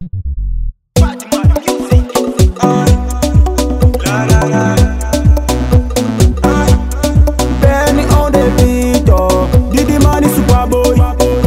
Benny on the beat, oh. Diddy man is Superboy.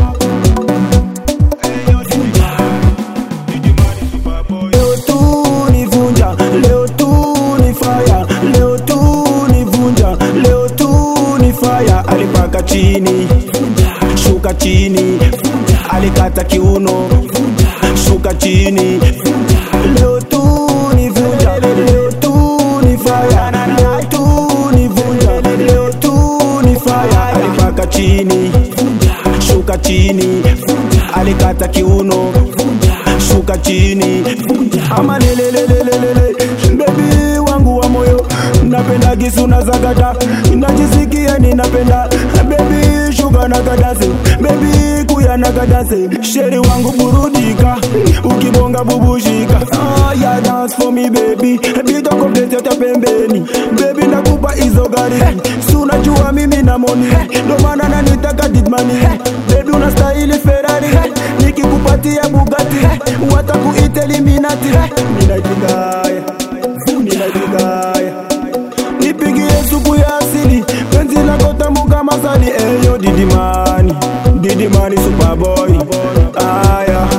Leo tu ni vunja, leo tu ni fire, leo tu ni vunja, leo tu ni fire. Alipaka chini, shuka chini, alikata kiuno, shuka chini. Leo tu ni vunja, leo tu ni fire, leo tu ni vunja, leo tu ni fire. Alipaka chini, shuka chini, alikata kiuno, shuka chini. Ama lelelelelelele, baby wangu wa moyo, napenda gisu na zakata, najisikia ninapenda baby shuka na kadase, baby kuya na kadase, sheri wangu burudika, ukibonga bubushika. Ah, yeah, dance for me baby, bito complete yote pembeni, baby nakupa hizo gari, si unajua mimi na moni, ndo maana nanitaka didmani, baby unastahili Ferrari, nikikupatia Bugatti, watakuita Illuminati, minajigaya, minajigaya nipigie suku ya asili penzi lako tamu kama sali eyo didimani didimani superboy aya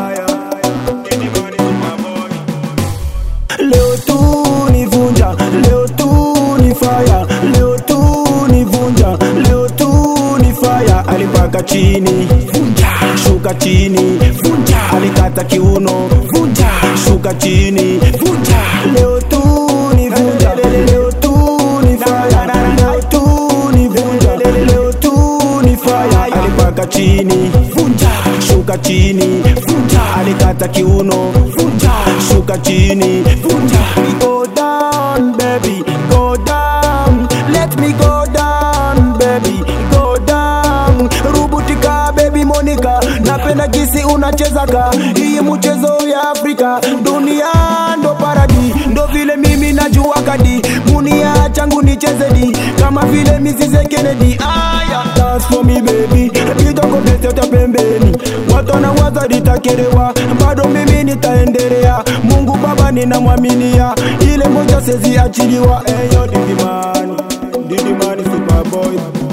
leo tu ni vunja leo tu ni fire leo tu ni vunja leo tu ni fire alipaka chini shuka chini alikata kiuno shuka chini leo tu ni vunja leo tu ni fire leo tu ni vunja leo tu ni fire alipaka chini shuka chini alikata kiuno shuka chini go down baby go down let me go down baby go down rubutika baby monica napenda kisi unachezaka hii mchezo ya afrika dunia ndo paradi ndo vile mimi najua kadi munia changu nicheze di kama vile misize kennedy aya dance for me baby kitoko beseta pembeni watu wanawaza litakerewa bado mimi nitaendelea mungu baba ninamwaminia ile moja sezi achiliwa eyo didimani didimani superboy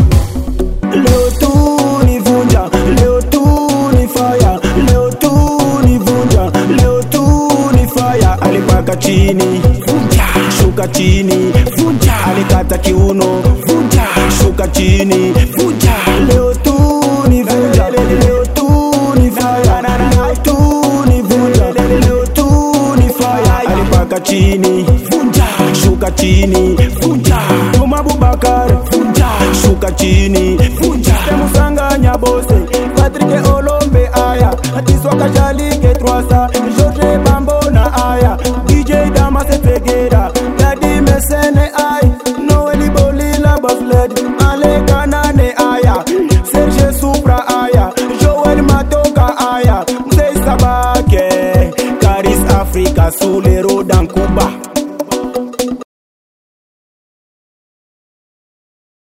leo tu ni vunja leo tu ni fire leo tu ni vunja leo tu ni fire alipaka chini shuka chini alikata kiuno shuka chini leo tu ni vunja leo tu ni fire leo tu ni vunja leo tu ni fire alipaka chini shuka chini Juma Bubakar shuka chini musanganya bose Patrick Olombe aya Atiswa Kajalike Twasa George Bambo na aya DJ Damas Tegera Daddy Mesene ay Noeli Bolila Bafled Ale Kanane aya Serge Supra aya Joel Matoka aya Mzee Sabake Karis Africa Sule